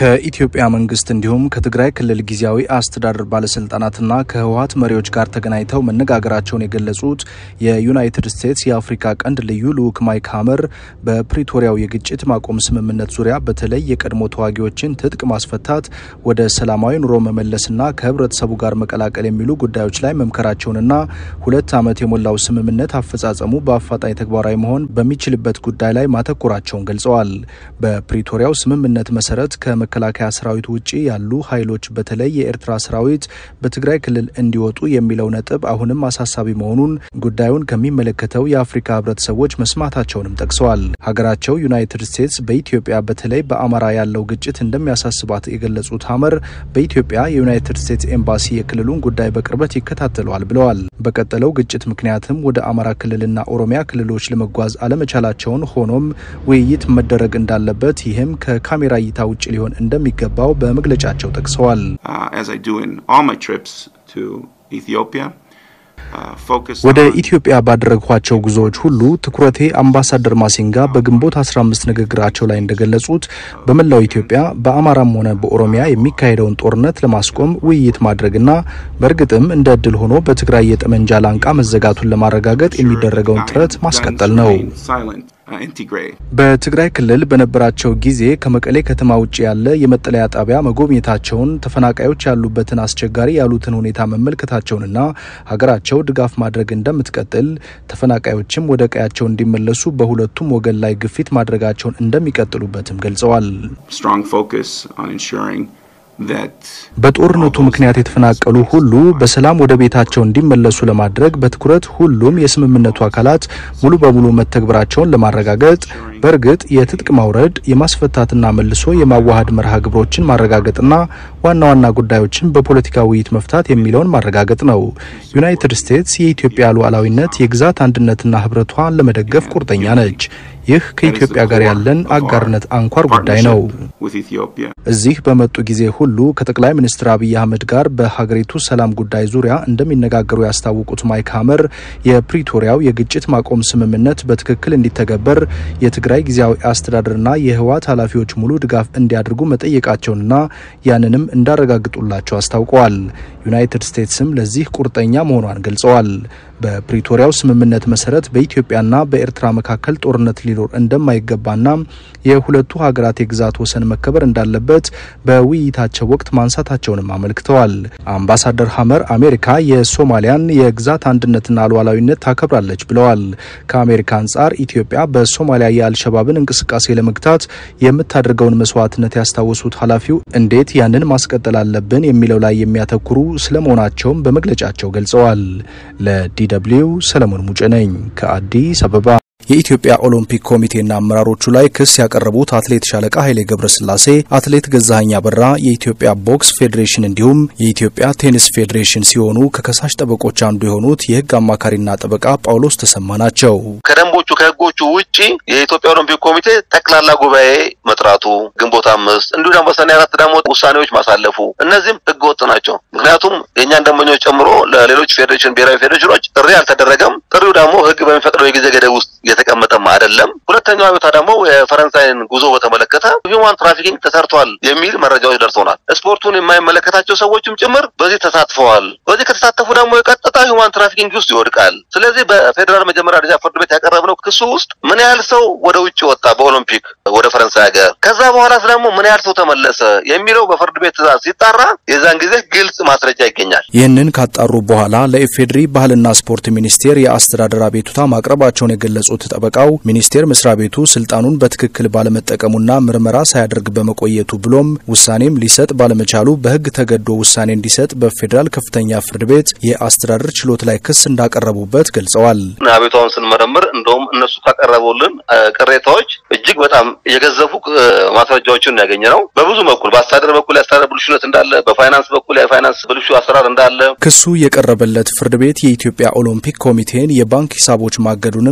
ከኢትዮጵያ መንግስት እንዲሁም ከትግራይ ክልል ጊዜያዊ አስተዳደር ባለስልጣናትና ከህወሀት መሪዎች ጋር ተገናኝተው መነጋገራቸውን የገለጹት የዩናይትድ ስቴትስ የአፍሪካ ቀንድ ልዩ ልዑክ ማይክ ሀመር በፕሪቶሪያው የግጭት ማቆም ስምምነት ዙሪያ በተለይ የቀድሞ ተዋጊዎችን ትጥቅ ማስፈታት፣ ወደ ሰላማዊ ኑሮ መመለስና ከህብረተሰቡ ጋር መቀላቀል የሚሉ ጉዳዮች ላይ መምከራቸውንና ሁለት ዓመት የሞላው ስምምነት አፈጻጸሙ በአፋጣኝ ተግባራዊ መሆን በሚችልበት ጉዳይ ላይ ማተኮራቸውን ገልጸዋል። በፕሪቶሪያው ስምምነት መሰረት ከመከላከያ ሰራዊት ውጭ ያሉ ኃይሎች በተለይ የኤርትራ ሰራዊት በትግራይ ክልል እንዲወጡ የሚለው ነጥብ አሁንም አሳሳቢ መሆኑን ጉዳዩን ከሚመለከተው የአፍሪካ ህብረተሰቦች መስማታቸውንም ጠቅሰዋል። ሀገራቸው ዩናይትድ ስቴትስ በኢትዮጵያ በተለይ በአማራ ያለው ግጭት እንደሚያሳስባት የገለጹት ሀመር በኢትዮጵያ የዩናይትድ ስቴትስ ኤምባሲ የክልሉን ጉዳይ በቅርበት ይከታተለዋል ብለዋል። በቀጠለው ግጭት ምክንያትም ወደ አማራ ክልልና ኦሮሚያ ክልሎች ለመጓዝ አለመቻላቸውን፣ ሆኖም ውይይት መደረግ እንዳለበት ይህም ከካሜራ እይታ ውጭ ሊሆን እንደሚገባው በመግለጫቸው ጠቅሰዋል። ወደ ኢትዮጵያ ባደረግኳቸው ጉዞዎች ሁሉ ትኩረቴ አምባሳደር ማሲንጋ በግንቦት 15 ንግግራቸው ላይ እንደገለጹት በመላው ኢትዮጵያ በአማራም ሆነ በኦሮሚያ የሚካሄደውን ጦርነት ለማስቆም ውይይት ማድረግና በእርግጥም እንደ እድል ሆኖ በትግራይ የጠመንጃ ላንቃ መዘጋቱን ለማረጋገጥ የሚደረገውን ጥረት ማስቀጠል ነው። በትግራይ ክልል በነበራቸው ጊዜ ከመቀሌ ከተማ ውጭ ያለ የመጠለያ ጣቢያ መጎብኘታቸውን ተፈናቃዮች ያሉበትን አስቸጋሪ ያሉትን ሁኔታ መመልከታቸውንና ሀገራቸው ድጋፍ ማድረግ እንደምትቀጥል ተፈናቃዮችም ወደ ቀያቸው እንዲመለሱ በሁለቱም ወገን ላይ ግፊት ማድረጋቸውን እንደሚቀጥሉበትም ገልጸዋል። በጦርነቱ ምክንያት የተፈናቀሉ ሁሉ በሰላም ወደ ቤታቸው እንዲመለሱ ለማድረግ በትኩረት ሁሉም የስምምነቱ አካላት ሙሉ በሙሉ መተግበራቸውን ለማረጋገጥ በእርግጥ የትጥቅ ማውረድ የማስፈታትና መልሶ የማዋሃድ መርሃ ግብሮችን ማረጋገጥና ዋና ዋና ጉዳዮችን በፖለቲካ ውይይት መፍታት የሚለውን ማረጋገጥ ነው። ዩናይትድ ስቴትስ የኢትዮጵያ ሉዓላዊነት፣ የግዛት አንድነትና ሕብረቷን ለመደገፍ ቁርጠኛ ነች። ይህ ከኢትዮጵያ ጋር ያለን አጋርነት አንኳር ጉዳይ ነው። እዚህ በመጡ ጊዜ ሁሉ ከጠቅላይ ሚኒስትር አብይ አህመድ ጋር በሀገሪቱ ሰላም ጉዳይ ዙሪያ እንደሚነጋገሩ ያስታወቁት ማይክ ሀመር የፕሪቶሪያው የግጭት ማቆም ስምምነት በትክክል እንዲተገበር የትግራይ ጊዜያዊ አስተዳደርና የህወሓት ኃላፊዎች ሙሉ ድጋፍ እንዲያደርጉ መጠየቃቸውንና ያንንም እንዳረጋግጡላቸው አስታውቀዋል። ዩናይትድ ስቴትስም ለዚህ ቁርጠኛ መሆኗን ገልጸዋል። በፕሪቶሪያው ስምምነት መሰረት በኢትዮጵያና በኤርትራ መካከል ጦርነት ሊኖር እንደማይገባና የሁለቱ ሀገራት የግዛት ወሰን መከበር እንዳለበት በውይይታቸው ወቅት ማንሳታቸውንም አመልክተዋል። አምባሳደር ሀመር አሜሪካ የሶማሊያን የግዛት አንድነትና ሉዓላዊነት ታከብራለች ብለዋል። ከአሜሪካ አንጻር ኢትዮጵያ በሶማሊያ የአልሸባብን እንቅስቃሴ ለመግታት የምታደርገውን መስዋዕትነት ያስታወሱት ኃላፊው እንዴት ያንን ማስቀጠል አለብን የሚለው ላይ የሚያተኩሩ ስለመሆናቸውም በመግለጫቸው ገልጸዋል። ለዲደብሊው ሰለሞን ሙጬ ነኝ ከአዲስ አበባ። የኢትዮጵያ ኦሎምፒክ ኮሚቴና አመራሮቹ ላይ ክስ ያቀረቡት አትሌት ሻለቃ ኃይሌ ገብረስላሴ፣ አትሌት ገዛኸኝ አበራ፣ የኢትዮጵያ ቦክስ ፌዴሬሽን እንዲሁም የኢትዮጵያ ቴኒስ ፌዴሬሽን ሲሆኑ ከከሳሽ ጠበቆች አንዱ የሆኑት የሕግ አማካሪና ጠበቃ ጳውሎስ ተሰማ ናቸው። ከደንቦቹ ከሕጎቹ ውጪ የኢትዮጵያ ኦሎምፒክ ኮሚቴ ጠቅላላ ጉባኤ መጥራቱ ግንቦት አምስት እንዲሁ ደግሞ በሰኔ አራት ደግሞ ውሳኔዎች ማሳለፉ እነዚህም ሕገ ወጥ ናቸው። ምክንያቱም የእኛን ደንበኞች ጨምሮ ለሌሎች ፌዴሬሽን ብሔራዊ ፌዴሬሽኖች ጥሪ አልተደረገም። ጥሪው ደግሞ ሕግ በሚፈቅደው የጊዜ ገደብ ውስጥ የተቀመጠም አይደለም። ሁለተኛው አቤቱታ ደግሞ የፈረንሳይን ጉዞ በተመለከተ ሂውማን ትራፊኪንግ ተሰርቷል የሚል መረጃዎች ደርሶናል። ስፖርቱን የማይመለከታቸው ሰዎችም ጭምር በዚህ ተሳትፈዋል። በዚህ ከተሳተፉ ደግሞ የቀጥታ ሂውማን ትራፊኪንግ ውስጥ ይወድቃል። ስለዚህ በፌዴራል መጀመሪያ ደረጃ ፍርድ ቤት ያቀረብነው ክሱ ውስጥ ምን ያህል ሰው ወደ ውጭ ወጣ በኦሎምፒክ ወደ ፈረንሳይ ሀገር፣ ከዛ በኋላ ደግሞ ምን ያህል ሰው ተመለሰ የሚለው በፍርድ ቤት ትዕዛዝ ሲጣራ የዛን ጊዜ ግልጽ ማስረጃ ይገኛል። ይህንን ካጣሩ በኋላ ለኢፌዴሪ ባህልና ስፖርት ሚኒስቴር የአስተዳደር አቤቱታ ማቅረባቸውን የገለጹት ጠበቃው ሚኒስቴር መስሪያ ቤቱ ስልጣኑን በትክክል ባለመጠቀሙና ምርመራ ሳያደርግ በመቆየቱ ብሎም ውሳኔም ሊሰጥ ባለመቻሉ በሕግ ተገዶ ውሳኔ እንዲሰጥ በፌዴራል ከፍተኛ ፍርድ ቤት የአስተዳደር ችሎት ላይ ክስ እንዳቀረቡበት ገልጸዋል። አቤቷውን ስንመረምር እንደውም እነሱ ካቀረቡልን ቅሬታዎች እጅግ በጣም የገዘፉ ማስረጃዎችን ያገኘ ነው። በብዙ በኩል በአስተዳደር በኩል የአስተዳደር ብልሹነት እንዳለ፣ በፋይናንስ በኩል የፋይናንስ ብልሹ አሰራር እንዳለ ክሱ የቀረበለት ፍርድ ቤት የኢትዮጵያ ኦሎምፒክ ኮሚቴን የባንክ ሂሳቦች ማገዱንም ጠበቃው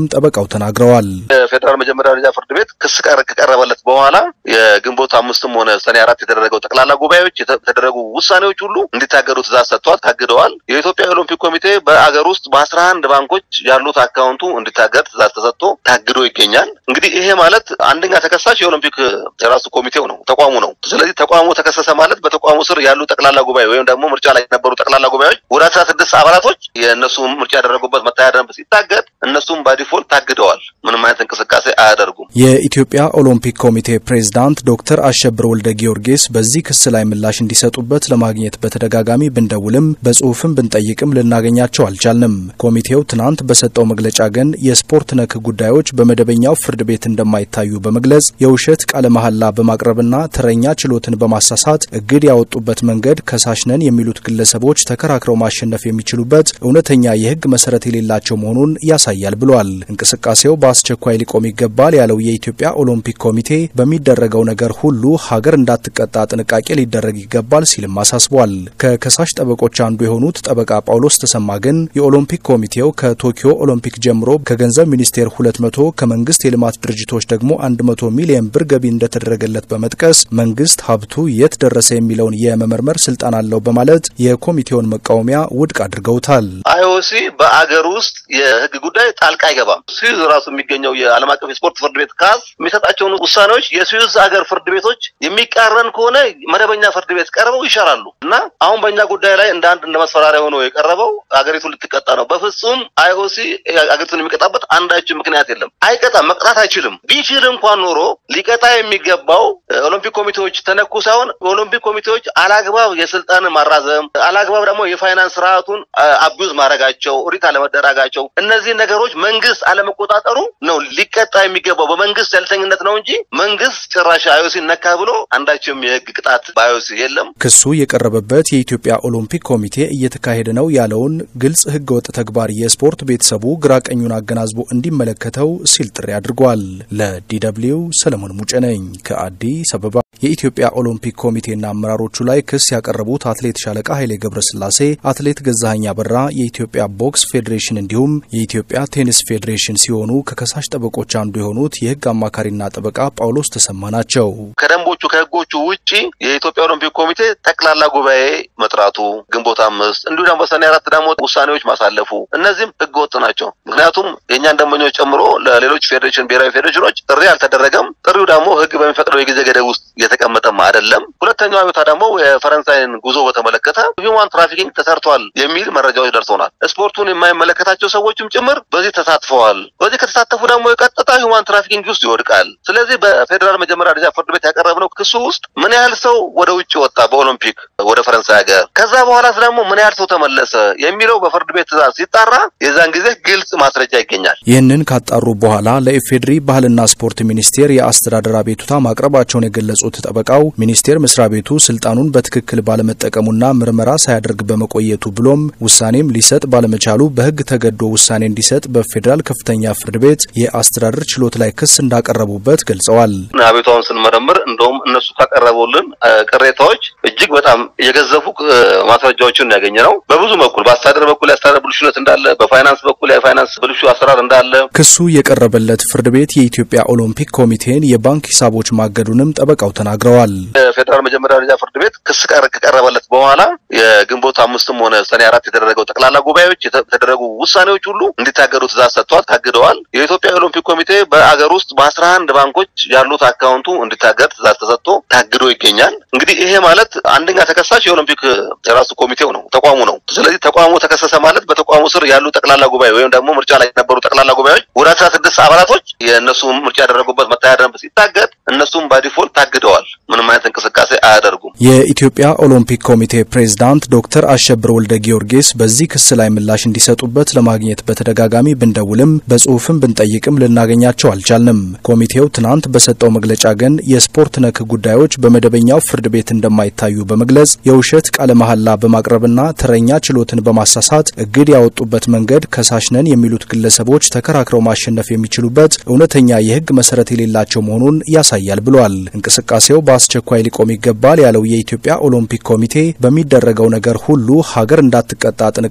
ተናግረዋል። የፌዴራል መጀመሪያ ደረጃ ፍርድ ቤት ክስ ከቀረበለት በኋላ የግንቦት አምስትም ሆነ ሰኔ አራት የተደረገው ጠቅላላ ጉባኤዎች የተደረጉ ውሳኔዎች ሁሉ እንዲታገዱ ትእዛዝ ሰጥቷል። ታግደዋል። የኢትዮጵያ ኦሎምፒክ ኮሚቴ በአገር ውስጥ በአስራ አንድ ባንኮች ያሉት አካውንቱ እንዲታገድ ትእዛዝ ተሰጥቶ ታግዶ ይገኛል። እንግዲህ ይሄ ማለት አንደኛ ተከሳሽ የኦሎምፒክ የራሱ ኮሚቴው ነው፣ ተቋሙ ነው። ስለዚህ ተቋሙ ተከሰሰ ማለት በተቋሙ ስር ያሉ ጠቅላላ ጉባኤ ወይም ደግሞ ምርጫ ላይ የነበሩ ጠቅላላ ጉባኤዎች ወደ አስራ ስድስት አባላቶች የእነሱ ምርጫ ያደረጉበት መታያ ደንብ ሲታገድ እነሱም ባዲፎልት ታግደዋል። ምንም አይነት እንቅስቃሴ አያደርጉም። የኢትዮጵያ ኦሎምፒክ ኮሚቴ ፕሬዝዳንት ዶክተር አሸብር ወልደ ጊዮርጊስ በዚህ ክስ ላይ ምላሽ እንዲሰጡበት ለማግኘት በተደጋጋሚ ብንደውልም በጽሁፍም ብንጠይቅም ልናገኛቸው አልቻልንም። ኮሚቴው ትናንት በሰጠው መግለጫ ግን የስፖርት ነክ ጉዳዮች በመደበኛው ፍርድ ቤት እንደማይታዩ በመግለጽ የውሸት ቃለ መሐላ በማቅረብና ተረኛ ችሎትን በማሳሳት እግድ ያወጡበት መንገድ ከሳሽ ነን የሚሉት ግለሰቦች ተከራክረው ማሸነፍ የሚችሉበት እውነተኛ የህግ መሰረት የሌላቸው መሆኑን ያሳያል ብሏል። እንቅስቃሴው በአስቸኳይ ሊቆም ይገባል ያለው የኢትዮጵያ ኦሎምፒክ ኮሚቴ በሚደረገው ነገር ሁሉ ሀገር እንዳትቀጣ ጥንቃቄ ሊደረግ ይገባል ሲልም አሳስቧል። ከከሳሽ ጠበቆች አንዱ የሆኑት ጠበቃ ጳውሎስ ተሰማ ግን የኦሎምፒክ ኮሚቴው ከቶኪዮ ኦሎምፒክ ጀምሮ ከገንዘብ ሚኒስቴር 200 ከመንግስት የልማት ድርጅቶች ደግሞ 100 ሚሊዮን ብር ገቢ እንደተደረገለት በመጥቀስ መንግስት ሀብቱ የት ደረሰ የሚለውን የመመርመር ስልጣን አለው በማለት የኮሚቴውን መቃወሚያ ውድቅ አድርገውታል። አይኦሲ በአገር ውስጥ የህግ ጉዳይ ጣልቃ አይገባም። ስዊዝ ራሱ የሚገኘው የዓለም አቀፍ የስፖርት ፍርድ ቤት ካስ የሚሰጣቸውን ውሳኔዎች የስዊዝ ሀገር ፍርድ ቤቶች የሚቃረን ከሆነ መደበኛ ፍርድ ቤት ቀርበው ይሻራሉ እና አሁን በእኛ ጉዳይ ላይ እንደ አንድ እንደ መስፈራሪያ ሆኖ የቀረበው አገሪቱ ልትቀጣ ነው። በፍጹም አይኦሲ አገሪቱን የሚቀጣበት አንዳችን ምክንያት የለም። አይቀጣም፣ መቅጣት አይችልም። ቢችል እንኳን ኖሮ ሊቀጣ የሚገባው ኦሎምፒክ ኮሚቴዎች ተነኩ ሳይሆን ኦሎምፒክ ኮሚቴዎች አላግባብ የስልጣን ማራዘም፣ አላግባብ ደግሞ የፋይናንስ ስርዓቱን አቢዩዝ ማድረጋቸው፣ ኦዲት አለመደረጋቸው፣ እነዚህ ነገሮች መንግስት አለመቆጣጠሩ ነው ሊቀጣ የሚገባው በመንግስት ያልተኝነት ነው እንጂ መንግስት ጭራሽ አይኦሲ ነካ ብሎ አንዳችም የህግ ቅጣት በአይኦሲ የለም። ክሱ የቀረበበት የኢትዮጵያ ኦሎምፒክ ኮሚቴ እየተካሄደ ነው ያለውን ግልጽ ህገወጥ ተግባር የስፖርት ቤተሰቡ ግራ ቀኙን አገናዝቦ እንዲመለከተው ሲል ጥሪ አድርጓል። ለዲደብልዩ ሰለሞን ሙጬ ነኝ ከአዲስ አበባ። የኢትዮጵያ ኦሎምፒክ ኮሚቴና አመራሮቹ ላይ ክስ ያቀረቡት አትሌት ሻለቃ ኃይሌ ገብረስላሴ፣ አትሌት ገዛኸኝ አበራ፣ የኢትዮጵያ ቦክስ ፌዴሬሽን እንዲሁም የኢትዮጵያ ቴኒስ ፌዴሬሽን ሲሆኑ ከከሳሽ ጠበቆች አንዱ የሆኑት የህግ አማካሪና ጠበቃ ጳውሎስ ተሰማ ናቸው። ከደንቦቹ ከህጎቹ ውጪ የኢትዮጵያ ኦሎምፒክ ኮሚቴ ጠቅላላ ጉባኤ መጥራቱ ግንቦት አምስት እንዲሁ ደግሞ በሰኔ አራት ደግሞ ውሳኔዎች ማሳለፉ እነዚህም ህገ ወጥ ናቸው። ምክንያቱም የእኛን ደንበኞች ጨምሮ ለሌሎች ፌዴሬሽን ብሔራዊ ፌዴሬሽኖች ጥሪ አልተደረገም። ጥሪው ደግሞ ህግ በሚፈቅደው የጊዜ ገደብ ውስጥ የተቀመጠም አይደለም። ሁለተኛው አቤቱታ ደግሞ የፈረንሳይን ጉዞ በተመለከተ ሂውማን ትራፊኪንግ ተሰርቷል የሚል መረጃዎች ደርሶናል። ስፖርቱን የማይመለከታቸው ሰዎችም ጭምር በዚህ ተሳትፈዋል። በዚህ ከተሳተፉ ደግሞ የቀጥታ ሂውማን ትራፊኪንግ ውስጥ ይወድቃል። ስለዚህ በፌዴራል መጀመሪያ ደረጃ ፍርድ ቤት ያቀረብነው ክሱ ውስጥ ምን ያህል ሰው ወደ ውጭ ወጣ በኦሎምፒክ ወደ ፈረንሳይ ሀገር፣ ከዛ በኋላ ደግሞ ምን ያህል ሰው ተመለሰ የሚለው በፍርድ ቤት ትዕዛዝ ሲጣራ የዛን ጊዜ ግልጽ ማስረጃ ይገኛል። ይህንን ካጣሩ በኋላ ለኢፌዴሪ ባህልና ስፖርት ሚኒስቴር የአስተዳደር አቤቱታ ማቅረባቸውን የገለጹት ጠበቃው ሚኒስቴር መስሪያ ቤቱ ስልጣኑን በትክክል ባለመጠቀሙና ምርመራ ሳያደርግ በመቆየቱ ብሎም ውሳኔም ሊሰጥ ባለመቻሉ በሕግ ተገዶ ውሳኔ እንዲሰጥ በፌዴራል ከፍተኛ ፍርድ ቤት የአስተዳደር ችሎት ላይ ክስ እንዳቀረቡበት ገልጸዋል። አቤቷውን ስንመረምር እንደውም እነሱ ካቀረቡልን ቅሬታዎች እጅግ በጣም የገዘፉ ማስረጃዎችን ያገኘ ነው። በብዙ በኩል በአስተዳደር በኩል የአስተዳደር ብልሹነት እንዳለ፣ በፋይናንስ በኩል የፋይናንስ ብልሹ አሰራር እንዳለ ክሱ የቀረበለት ፍርድ ቤት የኢትዮጵያ ኦሎምፒክ ኮሚቴን የባንክ ሂሳቦች ማገዱንም ጠበቃው ተናግረዋል። የፌዴራል መጀመሪያ ደረጃ ፍርድ ቤት ክስ ከቀረበለት በኋላ የግንቦት አምስትም ሆነ ሰኔ አራት የተደረገው ጠቅላላ ጉባኤዎች የተደረጉ ውሳኔዎች ሁሉ እንዲታገዱ ትእዛዝ ሰጥቷል። ታግደዋል። የኢትዮጵያ ኦሎምፒክ ኮሚቴ በአገር ውስጥ በአስራ አንድ ባንኮች ያሉት አካውንቱ እንዲታገድ ትእዛዝ ተሰጥቶ ታግዶ ይገኛል። እንግዲህ ይሄ ማለት አንደኛ ተከሳሽ የኦሎምፒክ የራሱ ኮሚቴው ነው፣ ተቋሙ ነው። ስለዚህ ተቋሙ ተከሰሰ ማለት በተቋሙ ስር ያሉ ጠቅላላ ጉባኤ ወይም ደግሞ ምርጫ ላይ የነበሩ ጠቅላላ ጉባኤዎች ወደ አስራ ስድስት አባላቶች የእነሱ ምርጫ ያደረጉበት መታያ ደንብ ሲታገድ እነሱም ባዲፎልት ታግደዋል። ምንም አይነት እንቅስቃሴ አያደርጉም። የኢትዮጵያ ኦሎምፒክ ኮሚቴ ፕሬዝዳንት ዶክተር አሸብር ወልደ ጊዮርጊስ በዚህ ክስ ላይ ምላሽ እንዲሰጡበት ለማግኘት በተደጋጋሚ ብንደውልም በጽሁፍም ብንጠይቅም ልናገኛቸው አልቻልንም። ኮሚቴው ትናንት በሰጠው መግለጫ ግን የስፖርት ነክ ጉዳዮች በመደበኛው ፍርድ ቤት እንደማይታዩ በመግለጽ የውሸት ቃለ መሐላ በማቅረብና ተረኛ ችሎትን በማሳሳት እግድ ያወጡበት መንገድ ከሳሽ ነን የሚሉት ግለሰቦች ተከራክረው ማሸነፍ የሚችሉበት እውነተኛ የህግ መሰረት የሌላቸው መሆኑን ያሳያል ብሏል። እንቅስቃሴው በአስቸኳይ ሊቆም ይገባል ያለው የኢትዮጵያ ኦሎምፒክ ኮሚቴ በሚደረገው ነገር ሁሉ ሀገር እንዳትቀጣ ጥንቃቄ ሊደረግ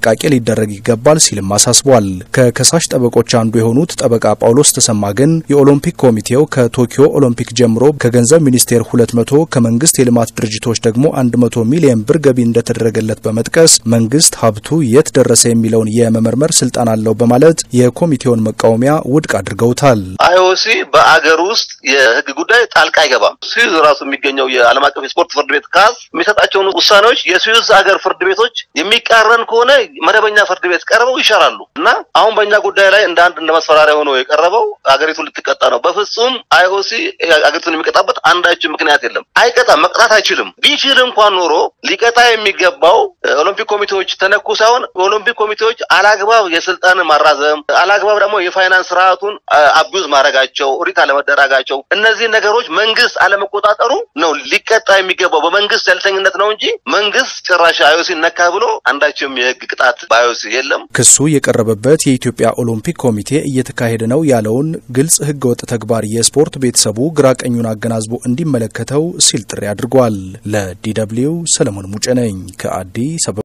ሊደረግ ይገባል ሲልም አሳስቧል። ከከሳሽ ጠበቆች አንዱ የሆኑት ጠበቃ ጳውሎስ ተሰማ ግን የኦሎምፒክ ኮሚቴው ከቶኪዮ ኦሎምፒክ ጀምሮ ከገንዘብ ሚኒስቴር 200 ከመንግስት የልማት ድርጅቶች ደግሞ 100 ሚሊዮን ብር ገቢ እንደተደረገለት በመጥቀስ መንግስት ሀብቱ የት ደረሰ የሚለውን የመመርመር ስልጣን አለው በማለት የኮሚቴውን መቃወሚያ ውድቅ አድርገውታል። አይኦሲ በአገር ውስጥ የህግ ጉዳይ ጣልቃ አይገባም። ስዊዝ ራሱ የሚገኘው የዓለም አቀፍ የስፖርት ፍርድ ቤት ካስ የሚሰጣቸውን ውሳኔዎች የስዊዝ ሀገር ፍርድ ቤቶች የሚቃረን ከሆነ መደበኛ ፍርድ ቤት ቀርበው ይሻራሉ እና አሁን በእኛ ጉዳይ ላይ እንደ አንድ እንደ መስፈራሪያ ሆኖ የቀረበው አገሪቱ ልትቀጣ ነው። በፍጹም አይኦሲ አገሪቱን የሚቀጣበት አንዳችን ምክንያት የለም። አይቀጣም፣ መቅጣት አይችልም። ቢችል እንኳን ኖሮ ሊቀጣ የሚገባው ኦሎምፒክ ኮሚቴዎች ተነኩ ሳይሆን ኦሎምፒክ ኮሚቴዎች አላግባብ የስልጣንን ማራዘም፣ አላግባብ ደግሞ የፋይናንስ ስርዓቱን አቢዩዝ ማድረጋቸው፣ ኦዲት አለመደረጋቸው፣ እነዚህ ነገሮች መንግስት አለመቆጣጠሩ ነው ሊቀጣ የሚገባው በመንግስት ያልተኝነት ነው እንጂ መንግስት ጭራሽ አይኦሲ ነካ ብሎ አንዳችም የህግ ቅጣት በአይኦሲ የለም። ክሱ የቀረበበት የኢትዮጵያ ኦሎምፒክ ኮሚቴ እየተካሄደ ነው ያለውን ግልጽ ህገወጥ ተግባር የስፖርት ቤተሰቡ ግራቀኙን አገናዝቦ እንዲመለከተው ሲል ጥሪ አድርጓል። ለዲ ደብልዩ ሰለሞን ሙጬ ነኝ ከአዲስ አበባ።